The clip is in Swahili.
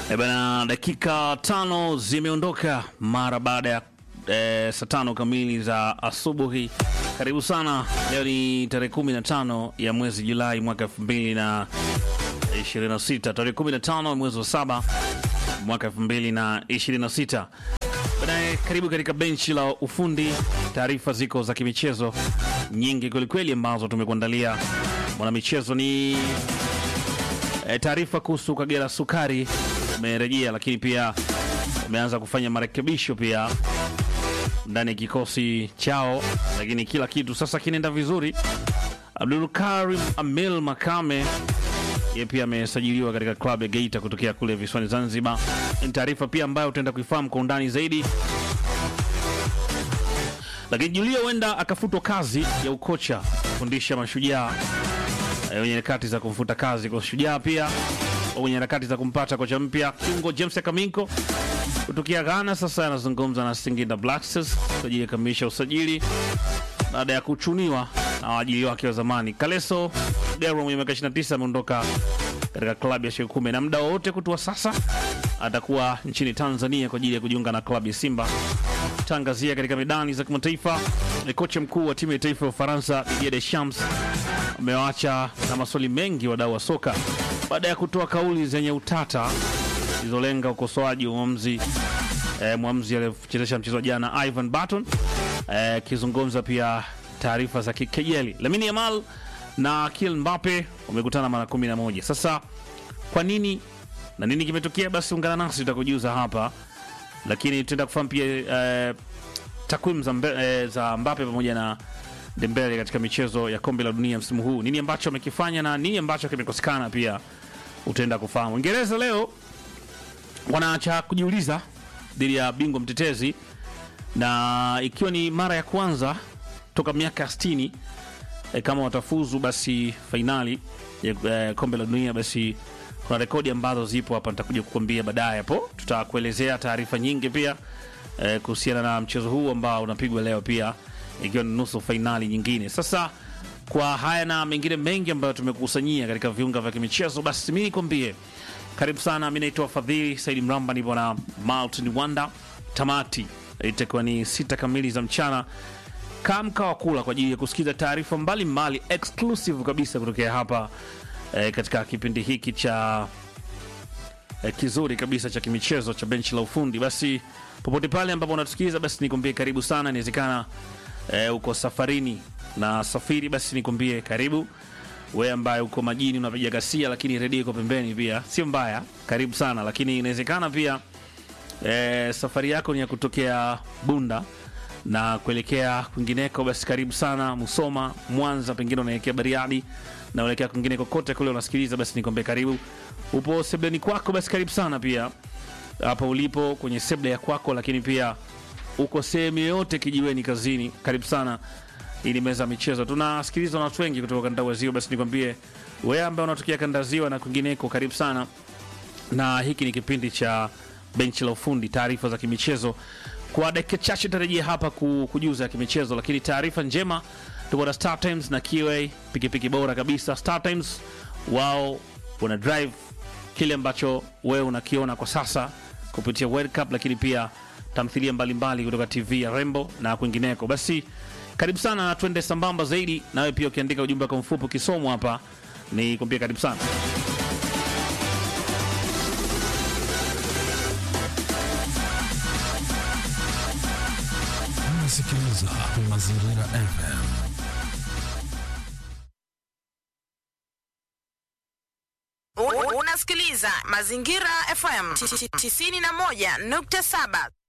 E bana, dakika tano zimeondoka mara baada ya e, saa tano kamili za asubuhi. Karibu sana. Leo ni tarehe 15 ya mwezi Julai mwaka 2026, tarehe 15 mwezi wa saba mwaka 2026. Baadaye karibu katika benchi la ufundi. Taarifa ziko za kimichezo nyingi kwelikweli ambazo tumekuandalia. Mwanamichezo ni e, taarifa kuhusu Kagera Sukari umerejea, lakini pia umeanza kufanya marekebisho pia ndani ya kikosi chao, lakini kila kitu sasa kinaenda vizuri. Abdul Karim Amil Makame yeye pia amesajiliwa katika klabu ya Geita kutokea kule visiwani Zanzibar. Ni taarifa pia ambayo utaenda kuifahamu kwa undani zaidi. Lakini Julia huenda akafutwa kazi ya ukocha kufundisha Mashujaa eh, wenye harakati za kumfuta kazi kwa Shujaa, pia wenye harakati za kumpata kocha mpya. Kiungo James Kaminko kutokea Ghana sasa anazungumza na Singida Black Stars kwa ajili ya kamilisha usajili baada ya kuchuniwa na waajili wake wa zamani. Kaleso Gero mwenye miaka 29 ameondoka katika klabu ya Shekume na muda wowote kutua sasa atakuwa nchini Tanzania kwa ajili ya kujiunga na klabu ya Simba. Tangazia katika medani za kimataifa, ni kocha mkuu wa timu ya taifa ya Ufaransa Didier Deschamps amewaacha na maswali mengi wadau wa soka baada ya kutoa kauli zenye utata zilizolenga ukosoaji wa mwamuzi eh, mwamuzi aliyechezesha mchezo jana Ivan Barton akizungumza eh, pia taarifa za kikejeli. Lamine Yamal na Kylian Mbappe wamekutana mara 11. Sasa kwa nini na nini kimetokea? Basi ungana nasi tutakujuza hapa, lakini tutaenda kufahamu pia eh, takwimu za, mbe- eh, za Mbappe pamoja na Dembele katika michezo ya kombe la dunia msimu huu, nini ambacho amekifanya na nini ambacho kimekosekana, pia utaenda kufahamu. Uingereza leo wanaacha kujiuliza dhidi ya bingwa mtetezi, na ikiwa ni mara ya kwanza toka miaka 60 e, kama watafuzu basi fainali ya e, kombe la dunia, basi kuna rekodi ambazo zipo hapa, nitakuja kukwambia baadaye hapo. Tutakuelezea taarifa nyingi pia e, kuhusiana na mchezo huu ambao unapigwa leo pia ikiwa ni nusu fainali nyingine. Sasa kwa haya na mengine mengi ambayo tumekusanyia katika viunga vya kimichezo, basi mi nikwambie karibu sana. Mi naitwa Fadhili Saidi Mramba, nipo na Maltin Wanda. Tamati itakuwa ni sita kamili za mchana. Kaa mkaa wa kula kwa ajili ya kusikiza taarifa mbalimbali exclusive kabisa kutokea hapa eh, katika kipindi hiki cha eh, kizuri kabisa cha kimichezo cha benchi la ufundi. Basi popote pale ambapo unatusikiliza, basi nikwambie karibu sana. Inawezekana eh, uko safarini na safiri, basi nikwambie karibu. We ambaye uko majini unapiga gasia, lakini redio iko pembeni, pia sio mbaya, karibu sana. Lakini inawezekana pia e, safari yako ni ya kutokea Bunda na kuelekea kwingineko, basi karibu sana Musoma, Mwanza, pengine unaelekea Bariadi na unaelekea kwingine kokote kule unasikiliza, basi nikwambie karibu. Upo sebleni kwako, basi karibu sana pia hapa ulipo kwenye seble ya kwako, lakini pia uko sehemu yoyote, kijiweni, kazini, karibu sana. Hii ni meza ya michezo, tunasikilizwa na watu wengi kutoka kanda ya Ziwa. Basi nikwambie wewe ambaye unatokea kanda ya Ziwa na kwingineko, karibu sana na hiki ni kipindi cha benchi la ufundi, taarifa za kimichezo. Kwa dakika chache tarejea hapa ku- kujuza ya kimichezo, lakini taarifa njema, tuko na Star Times na QA, pikipiki bora kabisa. Star Times wao wana drive kile ambacho wewe unakiona kwa sasa kupitia World Cup, lakini pia tamthilia mbalimbali kutoka TV ya Rembo na kwingineko. Basi karibu sana na twende sambamba zaidi, nawe pia ukiandika ujumbe wako mfupi ukisomwa hapa ni kuambia karibu sana. Unasikiliza Mazingira FM. Un- Unasikiliza Mazingira FM 91.7.